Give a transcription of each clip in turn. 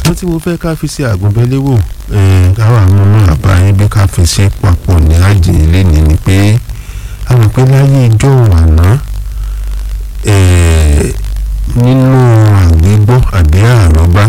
wọ́n tí mo fẹ́ ká fi ṣe àgùnbẹ́léwò káwọn àwọn ọmọ àbá yín bí ká fi ṣe papọ̀ ní àjèjì lẹ́ni ni pé a mọ̀ pé láyé ìjọ àná nínú àgbégbọ́ àbí àrọ́bá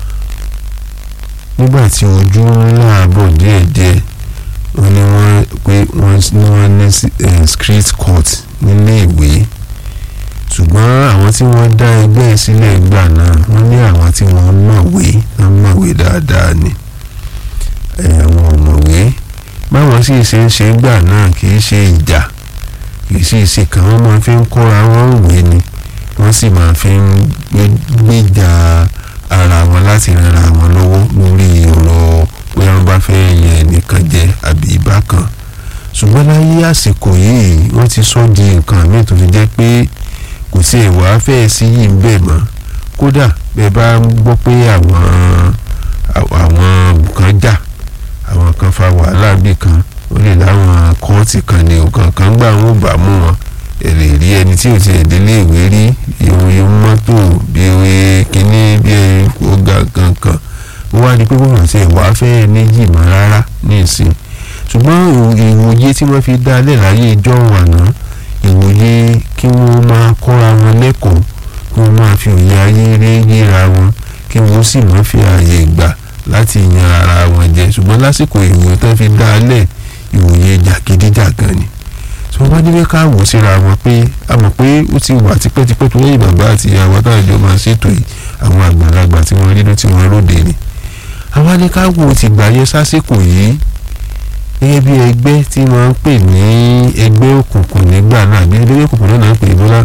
nígbà tí ojú ńlá bọ̀ díẹ̀díẹ̀ wọ́n ní wọ́n pé wọ́n ní street court nílé ìwé ṣùgbọ́n àwọn tí wọ́n dá ẹgbẹ́ sílẹ̀ gbà náà wọ́n ní àwọn tí wọ́n mọ̀wé wọ́n mọ̀wé dáadáa ni àwọn ọ̀mọ̀wé báwọn sì ṣe ń ṣe gbà náà kì í ṣe ìjà kì í sì ṣe kàn wọ́n máa fi ń kóra wọn wé ni wọ́n sì máa fi ń gbéjà ara wọn láti rara wọn lọ́wọ́ lórí ọ̀rọ̀ pé wọ́n bá fẹ́ yẹn ẹnìkan jẹ àbí ìbákan ṣùgbọ́n láyé àsìkò yìí wọ́n ti sọ di nǹkan míì tó fi jẹ́ pé kò sí ìwà fẹ́ẹ́ sí yìí ń bẹ̀ mọ́ kódà bẹ́ẹ̀ bá ń gbọ́ pé àwọn àwọn kan jà àwọn kan fa wàhálà bí kan ó lè láwọn kóòtù kan ní nǹkan kan gbà wọn bá mú wọn èrè rí ẹni tí ò ti ẹ̀ délé ìwé rí ìwé mọ́tò bí ìwé kínní bí ọgá kankan ó wá di pé wọ́n ti ìwà fẹ́ẹ́ níjì mọ́ rárá ní ìsìn ṣùgbọ́n ìwòye tí wọ́n fi dá lẹ̀ láyé ìjọ àná ìwòye kí wọ́n máa kọ́ra wọn lẹ́kọ̀ọ́ kí wọ́n máa fi òye ayé rí yíra wọn kí wọ́n sì máa fi ààyè gbà láti yan ara wọn jẹ ṣùgbọ́n lásìkò ìwòye tó fi dá lẹ̀ ìwòye jàgídíjàgan ni tí wọ́n bá nílé ká wò síra wọn pé a mọ̀ pé ó ti wà tipẹ́tipẹ́ tó lẹ́yìn bàbá àti ìyàwó táàjọ máa ṣètò yìí àwọn àgbàlagbà tí wọ́n rí ló tí wọ́n róde ni àwa ní ká wò ti gbà yẹ sásìkò yìí gẹ́gẹ́ bí ẹgbẹ́ tí wọ́n ń pè ní ẹgbẹ́ òkùnkùn nígbà náà bí ẹgbẹ́ òkùnkùn náà ń pè bọ́lá.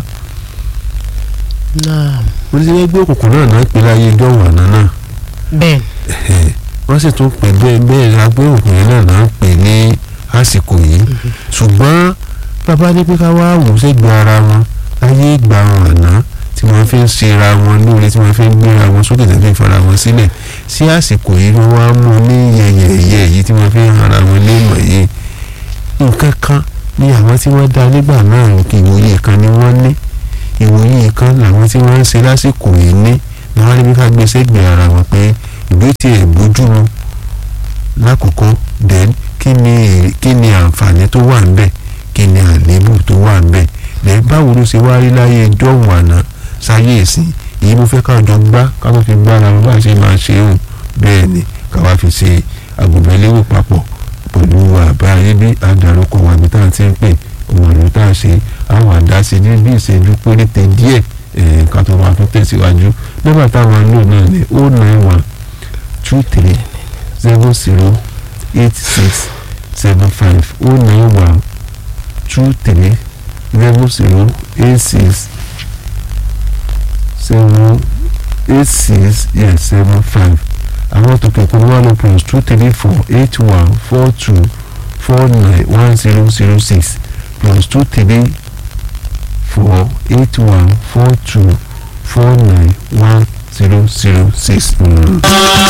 wọ́n ti ní ẹgbẹ́ òkùnkùn náà náà ń pè láyé dọ́wọ̀ àná náà. bẹ́ẹ̀. wọ́n sì tún pè bẹ́ẹ̀ bẹ́ẹ̀ ẹgbẹ́ òkùnkùn náà náà ń pè ní àsìkò yìí. ṣùgbọ́n bàbá ní pé ká wá wò sẹ́gbẹ̀ẹ́ ara wọn láyé ìgbà wọn àná tí wọ́n fi ń ṣera wọn lóore tí wọ́n fi ń gbéra wọn sókè tẹ́lẹ̀ fara wọn sílẹ̀ sí àsìkò yìí wọ́n wá mú ní yẹ̀yẹ̀yẹ̀ yìí tí wọ́n fi ń ara wọn léèmọ̀ yìí nǹkan kan ní àwọn tí wọ́n dá nígbà náà kí ìwòye kan ni wọ́n ní ìwòye kan làwọn tí wọ́n ń ṣe lásìkò yìí ní ni wọ́n níbi ká gbé sẹ́gbẹ̀ẹ́ ara wọn pé ìgbé tí ẹ̀ bójú mu lákòókò then kí ni kí ni àǹfààní tó wà ń bẹ̀ kí ni àléébù tó wà ń bẹ̀ then báwo ló ṣe wá rí láyé ìjọ́hùn àná sáyé ìsìn èyí mo fẹ́ ká jọ gbá ká tó fi gbára wọn bá ṣe máa ṣe òun bẹ́ẹ̀ ni ká wá fi ṣe àgùnbẹ́léwò papọ̀ pẹ̀lú àbá ayé bí àdàrúkọ wa bí tá à ń ti ń pè òun àlọ́ tá a ṣe àwọn àdáṣe ní bí ìṣẹ́jú péréte díẹ̀ ká tó wá tó tẹ̀síwájú nígbà táwọn lò náà ní o nine one two three zero zero eight six seven five o nine one two three zero zero eight six seven eight six yes seven five àwọn tó kẹ̀kọ́ ní one plus two three four eight one four two four nine one zero zero six plus two three four eight one four two four nine one zero zero six.